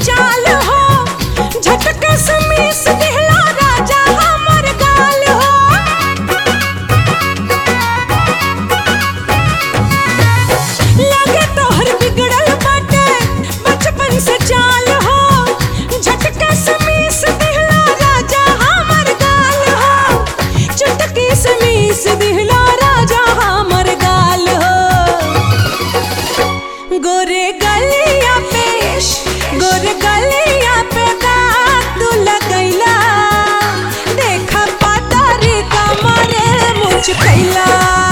चाल हो झटके से मीस दिहला राजा हमर गाल हो लगे तोहर बिगड़ल बाटे बचपन से चाल हो झटके से मीस दिहला राजा हमर गाल हो चुटकी से मीस दिहला राजा हमर गाल हो गोरे गलिया पे गोरे गलिया पे दाग तू लगैला देखा पातारी कमरे मुझ कैला